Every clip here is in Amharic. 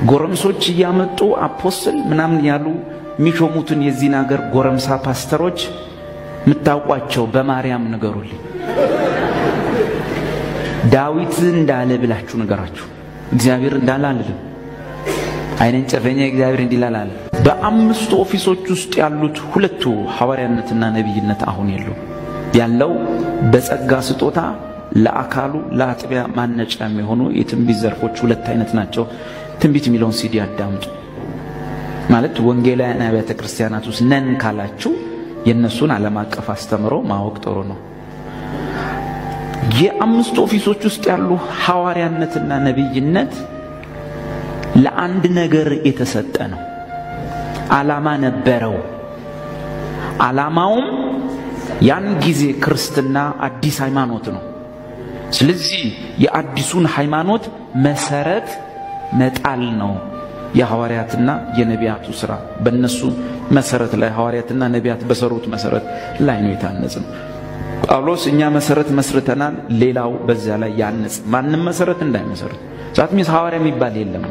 ጎረምሶች እያመጡ አፖስትል ምናምን ያሉ የሚሾሙትን የዚህን ሀገር ጎረምሳ ፓስተሮች የምታውቋቸው በማርያም ንገሩልኝ። ዳዊት እንዳለ ብላችሁ ንገራችሁ። እግዚአብሔር እንዳለ አልልም። አይነን ጨፈኛ እግዚአብሔር እንዲላል አለ። በአምስቱ ኦፊሶች ውስጥ ያሉት ሁለቱ ሐዋርያነትና ነቢይነት አሁን የሉም። ያለው በጸጋ ስጦታ ለአካሉ ለአጥቢያ ማነጫ የሚሆኑ የትንቢት ዘርፎች ሁለት አይነት ናቸው። ትንቢት የሚለውን ሲዲ አዳምጡ። ማለት ወንጌላውያን አብያተ ክርስቲያናት ውስጥ ነን ካላችሁ የእነሱን ዓለም አቀፍ አስተምሮ ማወቅ ጥሩ ነው። የአምስቱ ኦፊሶች ውስጥ ያሉ ሐዋርያነትና ነቢይነት ለአንድ ነገር የተሰጠ ነው። ዓላማ ነበረው። ዓላማውም ያን ጊዜ ክርስትና አዲስ ሃይማኖት ነው። ስለዚህ የአዲሱን ሃይማኖት መሰረት መጣል ነው የሐዋርያትና የነቢያቱ ስራ። በእነሱ መሰረት ላይ ሐዋርያትና ነቢያት በሰሩት መሰረት ላይ ነው የታነጽ ነው። ጳውሎስ እኛ መሰረት መስርተናል፣ ሌላው በዚያ ላይ ያንጽ። ማንም መሰረት እንዳይመሰርት ዛት ሚስ ሐዋርያ የሚባል የለም።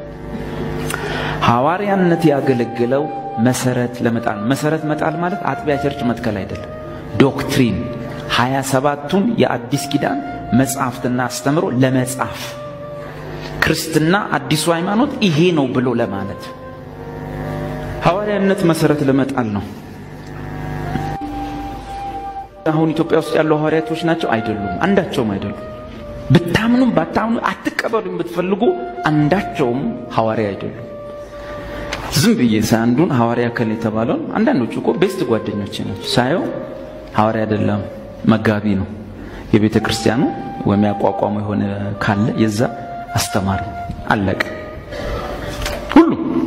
ሐዋርያነት ያገለግለው መሰረት ለመጣል መሰረት መጣል ማለት አጥቢያ ቸርች መትከል አይደለም። ዶክትሪን ሀያ ሰባቱን የአዲስ ኪዳን መጽሐፍትና አስተምሮ ለመጻፍ ክርስትና አዲሱ ሃይማኖት ይሄ ነው ብሎ ለማለት ሐዋርያነት መሰረት ለመጣል ነው። አሁን ኢትዮጵያ ውስጥ ያሉ ሐዋርያቶች ናቸው አይደሉም፣ አንዳቸውም አይደሉም። ብታምኑም ባታምኑ አትቀበሉም ብትፈልጉ አንዳቸውም ሐዋርያ አይደሉም። ዝም ብዬ ሳይ አንዱን ሐዋርያ ከል የተባለውን አንዳንዶቹ እኮ ቤስት ጓደኞቼ ናቸው። ሳየው ሐዋርያ አይደለም መጋቢ ነው። የቤተ ክርስቲያኑ ወይም ያቋቋሙ የሆነ ካለ የዛ አስተማሪ አለቀ። ሁሉ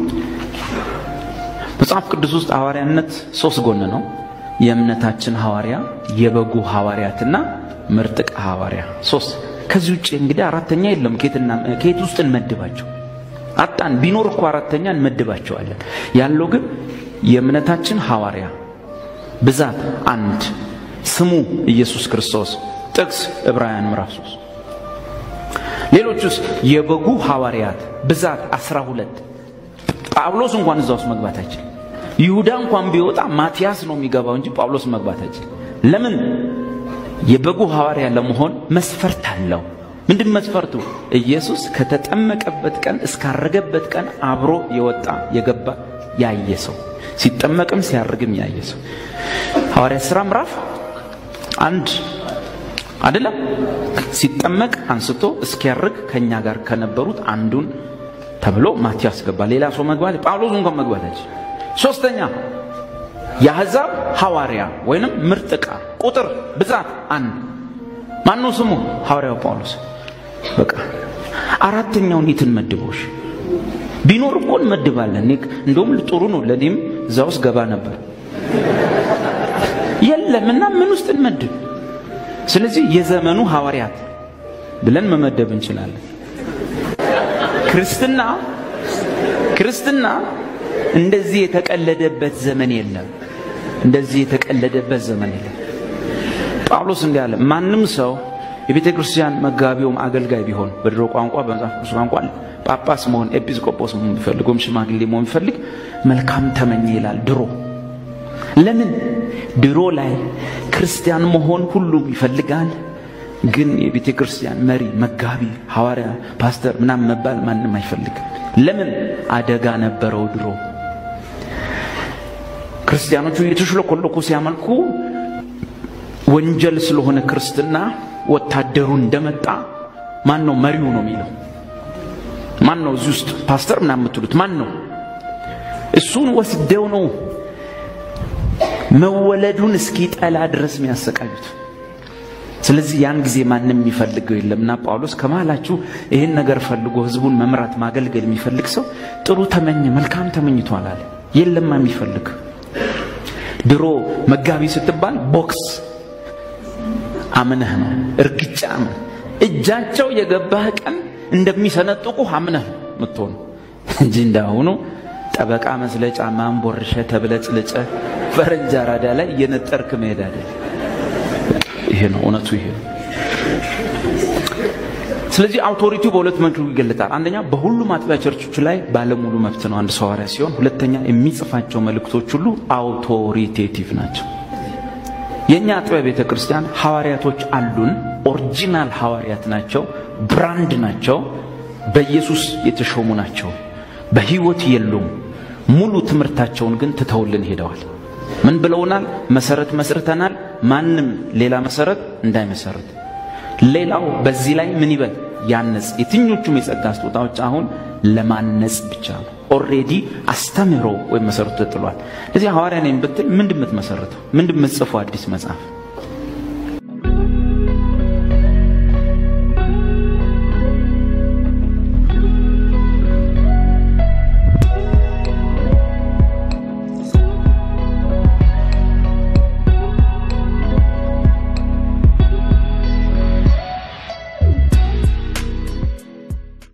መጽሐፍ ቅዱስ ውስጥ ሐዋርያነት ሶስት ጎን ነው። የእምነታችን ሐዋርያ፣ የበጉ ሐዋርያትና ምርጥቅ ሐዋርያ ሶስት። ከዚህ ውጭ እንግዲህ አራተኛ የለም። ከየት ውስጥ እንመድባቸው? አጣን። ቢኖር እኮ አራተኛ እንመድባቸዋለን። ያለው ግን የእምነታችን ሐዋርያ ብዛት አንድ፣ ስሙ ኢየሱስ ክርስቶስ፣ ጥቅስ ዕብራውያን ምዕራፍ 3 ሌሎቹስ የበጉ ሐዋርያት ብዛት አስራ ሁለት ጳውሎስ እንኳን እዛ ውስጥ መግባት አይችልም። ይሁዳ እንኳን ቢወጣ ማቲያስ ነው የሚገባው እንጂ ጳውሎስ መግባት አይችልም። ለምን? የበጉ ሐዋርያ ለመሆን መስፈርት አለው። ምንድን መስፈርቱ? ኢየሱስ ከተጠመቀበት ቀን እስካረገበት ቀን አብሮ የወጣ የገባ ያየ ሰው፣ ሲጠመቅም ሲያርግም ያየ ሰው። ሐዋርያ ሥራ ምዕራፍ አንድ አይደለም ሲጠመቅ አንስቶ እስኪያርግ ከኛ ጋር ከነበሩት አንዱን ተብሎ ማቲያስ ገባ። ሌላ ሰው መግባት ጳውሎስ እንኳን መግባት አይችል። ሶስተኛ የአሕዛብ ሐዋርያ ወይንም ምርጥ ዕቃ ቁጥር ብዛት አንድ ማነው ስሙ? ሐዋርያው ጳውሎስ። በቃ አራተኛውን የትን መድቦሽ ቢኖር እኮ እንመድባለን። እንደውም ጥሩ ነው። ለእኔም እዛ ውስጥ ገባ ነበር። የለም እና ምን ውስጥ እንመድብ? ስለዚህ የዘመኑ ሐዋርያት ብለን መመደብ እንችላለን። ክርስትና ክርስትና እንደዚህ የተቀለደበት ዘመን የለም። እንደዚህ የተቀለደበት ዘመን የለም። ጳውሎስ እንዲህ አለ፣ ማንም ሰው የቤተ ክርስቲያን መጋቢውም አገልጋይ ቢሆን በድሮ ቋንቋ በመጽሐፍ ቅዱስ ቋንቋ ጳጳስ መሆን ኤጲስቆጶስ መሆን ቢፈልግ ወይም ሽማግሌ መሆን ቢፈልግ መልካም ተመኘ ይላል። ድሮ ለምን ድሮ ላይ ክርስቲያን መሆን ሁሉም ይፈልጋል። ግን የቤተ ክርስቲያን መሪ፣ መጋቢ፣ ሐዋርያ፣ ፓስተር ምናምን መባል ማንም አይፈልግም። ለምን አደጋ ነበረው ድሮ ክርስቲያኖቹ እየተሽለኮለኩ ሲያመልኩ ወንጀል ስለሆነ ክርስትና ወታደሩ እንደመጣ ማን ነው መሪው ነው የሚለው ማን ነው እዚህ ውስጥ ፓስተር ምናምን የምትሉት ማን ነው እሱን ወስደው ነው መወለዱን እስኪጠላ ድረስ የሚያሰቃዩት ስለዚህ ያን ጊዜ ማንም የሚፈልገው የለምና ጳውሎስ ከመሃላችሁ ይህን ነገር ፈልጎ ህዝቡን መምራት ማገልገል የሚፈልግ ሰው ጥሩ ተመኘ መልካም ተመኝቷል አለ የለማ የሚፈልግ ድሮ መጋቢ ስትባል ቦክስ አምነህ ነው እርግጫ አምነህ እጃቸው የገባህ ቀን እንደሚሰነጥቁ አምነህ ነው ምትሆኑ እንጂ እንዳሁኑ ጠበቃ መስለ ጫማን ቦርሸ ተብለጭልጨ ፈረንጅ አራዳ ላይ እየነጠርክ መሄድ አይደል ይሄ ነው እውነቱ ይሄ ነው ስለዚህ አውቶሪቲው በሁለት መልኩ ይገለጣል። አንደኛ በሁሉም አጥቢያ ቸርቾች ላይ ባለሙሉ መብት ነው አንድ ሰው ሐዋርያ ሲሆን፣ ሁለተኛ የሚጽፋቸው መልእክቶች ሁሉ አውቶሪቴቲቭ ናቸው። የእኛ አጥቢያ ቤተ ክርስቲያን ሐዋርያቶች አሉን። ኦሪጂናል ሐዋርያት ናቸው፣ ብራንድ ናቸው፣ በኢየሱስ የተሾሙ ናቸው። በሕይወት የሉም። ሙሉ ትምህርታቸውን ግን ትተውልን ሄደዋል። ምን ብለውናል? መሰረት መስርተናል፣ ማንም ሌላ መሰረት እንዳይመሰርት። ሌላው በዚህ ላይ ምን ይበል ያነጽ። የትኞቹም የጸጋ ስጦታዎች አሁን ለማነጽ ብቻ ነው። ኦልሬዲ አስተምህሮ ወይም መሰረቱ ተጥሏል። እዚህ ሐዋርያ ነኝ ብትል ምንድን የምትመሰርተው? ምንድን የምትጽፈው? አዲስ መጽሐፍ